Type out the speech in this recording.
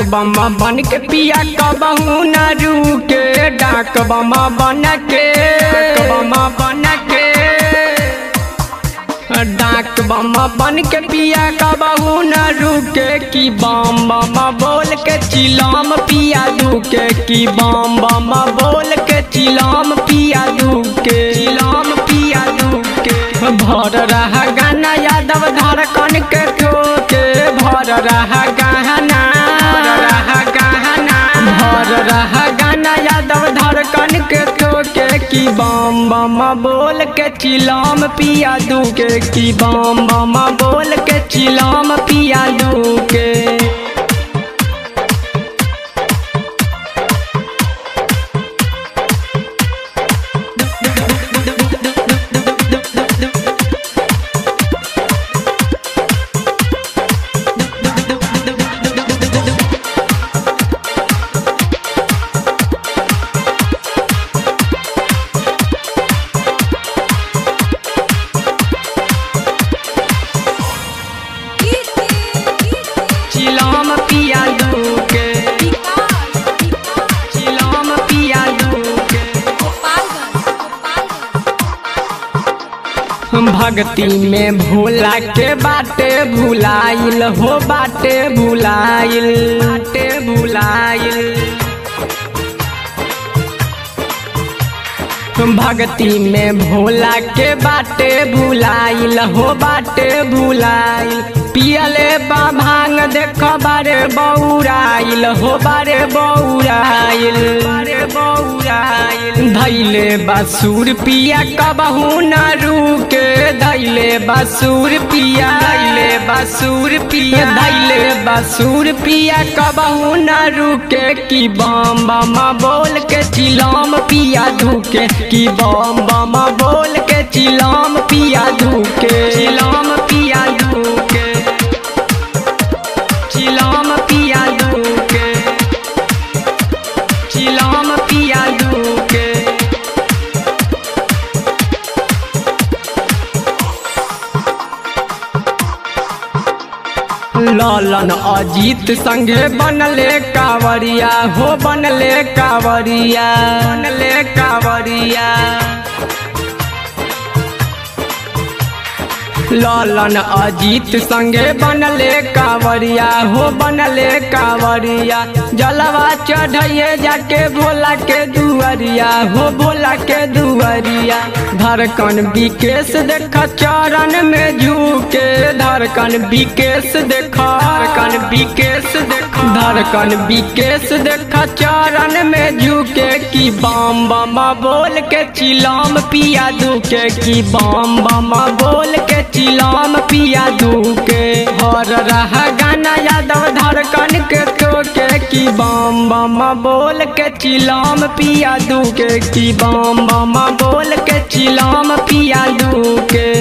बम बन के पिया कबहू न रुके डाक बम बन के बम बन के डाक बम बन के पिया कबहू न रुके की बम बम बोल के चिलम पिया दुके की बम बम बोल के चिलम पिया दुके चिलम पिया दुके भर रहा गाना यादव धड़कन के ठोके भर रहा गाना भर रहा गाना भर रहा गाना यादव धड़कन के ठोके की बम बम बोल के चिलम पिया दुके की बम बम बोल के चिलम पिया दुके चिलम पिया दुके चिलम पिया दुके भक्ति में भोला के बाटे भुलाइल हो बाटे भुलाइल बाटे भुलाइल भक्ति में भोला के बाटे भुलाइल हो बाटे भुलाइल पियले बा भांग देख बारे बौराइल हो बारे बौराइल बारे बौराइल धैले बासुर पिया कबहू न रुके धैले बासुर पिया धैले बासुर पिया धैले बासुर पिया कबहू न रुके की बम बम बोल के चिलम पिया धुके की बम बम बोल के चिलम पिया धुके चिलम पिया धुके चिलम पिया धुके चिलम पिया धुके लालन अजीत संगे बनले कावरिया हो बनले कावरिया बनले कावरिया लालन अजीत संगे बनले कावरिया हो बनले कावरिया जलवा चढ़िए जाके भोला के दुआरिया हो भोला के दुआरिया धड़कन विकेश देख चरण में झुके धड़कन विकेश देख धड़कन विकेश देख धड़कन विकेश देख चरण में झुके की बम बम बोल के चिलम पिया दुके की बम बम बोल के चिलम पिया दुके हर रहा गाना यादव धड़कन के टोके की बम बम बोल के चिलम पिया दुके की बम बम बोल के चिलम पिया दुके